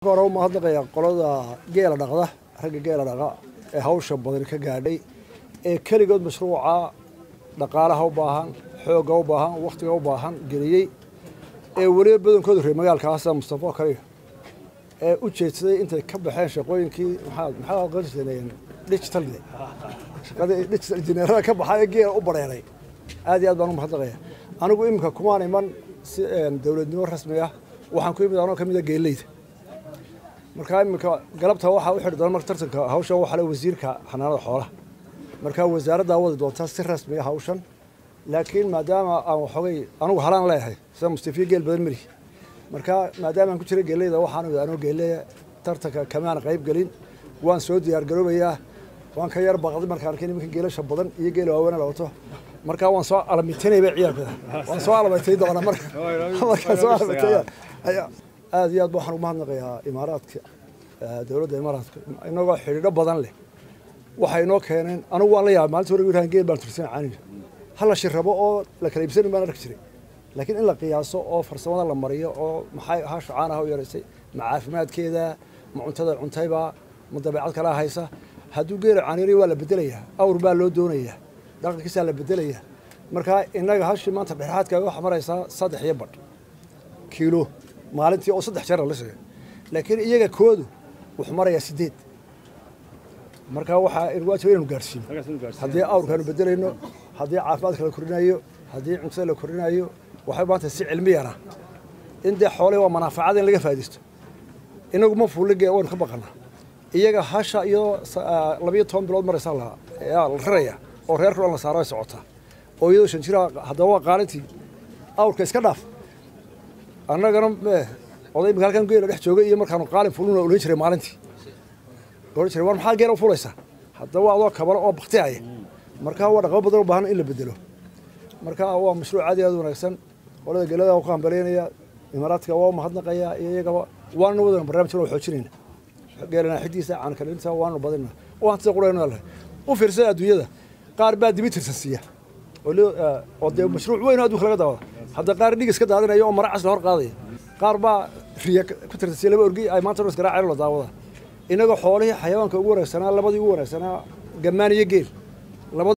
marka hore u mahadnaqayaa qolada geela dhaqda ragga geela dhaqa ee hawsha badan ka gaadhay ee keligood mashruuca dhaqaalaha u baahan xoogga u baahan wakhtiga u baahan geliyey ee weliba badankoodu reer magaalkaasa mustafa kaliya ee u jeedsaday intay ka baxeen shaqooyinkii maxaa maxaa aqoon jirteen digital shaqadii digital engineerada ka baxay ee geela u bareeray aad iyo aad baan u mahadnaqaya anigu iminka kumaan iman si dowladnimo rasmi ah waxaan ku imid anoo ka mid a geeleyda markaa iminka galabta waxaa u xidhi doona marka tartanka hawshan waxaa le wasiirka xanaanada xoolaha markaa wasaaraddaa wadi doontaa si rasmi ah hawshan laakiin maadaama aan waxoogay anigu halaan leeyahay sida mustafiya geel badan mari markaa maadaama aan ku jira geeleyda waxaan anoo geeleya tartanka kamaan qayb gelin waan soo diyaar garoobayaa waan ka yar baqday markaan arkay nimanka geelasha badan iyo geela waaweyn la wato markaa waan soo alamitinayba ciyaalkooda waan soo alamatay doona marka markaan soo alamatay aad iyo aad waxaan ugu mahadnaqayaa imaaraadka dowladda imaaraadka inagoo xidhiidho badan leh waxay inoo keeneen anigu waan la yaabay maalinta hore wiilhaan geel baan tursan caaniga hal la shirrabo oo la kala iibsanin baan arki jiray laakiin in la qiyaaso oo farsamada la mariyo oo maxay hasha caanaha u yaraysay ma caafimaadkeeda ma cuntada cuntayba ma dabeecad kalaa haysa hadduu geela caaniray waa la bedelayaa awr baa loo doonayaa dhaqankiisaa la bedelayaa markaa innaga hashii maanta dhexaadka waxaa maraysaa saddex iyo badh kiilo maalintii oo saddex jeer la sheegay laakiin iyaga koodu wuxuu marayaa sideed markaa waxaa waajib inaynu gaarsiino haddii awrkaanu bedelayno haddii caafimaadka la korinayo haddii cuntada la korinayo waxay maanta si cilmiyana in dee xoolihii waa manaafacada in laga faa'iidaysto inagu ma fuulige waynu ka baqanaa iyaga hasha iyadoo labiyo toban bilood maraysaa la la raraya oo reerka dhan la saaro ay socotaa oo iyadoo shan jira haddaba waa qaalintii awrka iska dhaaf annagana oday imika halkan geela dhex joogay iyo markaanu qaalin fuluna olan jiray maalintii ohan jiray war maxaa geela u fulaysaa haddaba adoo kabalo oo baktihaya markaa waa dhaqamo badan u baahan in la bedelo marka waa mashruuc aad iyo aad wanaagsan qolada geelada waa ku hambaleynaya imaaraadka waa mahadnaqaya iyo iyagaba waanu wadana barnaamijkan waa xoojinayna geelana xidiisa caankalinta waanu badina oo hantida qurayna leh u fiirsada adduunyada qaar baa dibi tirsansiiya oo dee mashruuc weyn oo adduunka laga daawada hadda qaar dhig iska daadinaya oo mara cas la hor qaadaya qaar baa riya ku tirsansiiya laba orgi ay maanta iskaraaceen la daawada inagoo xoolihii xayawaanka ugu wanaagsanaa labadii ugu wanaagsanaa gammaan iyo geel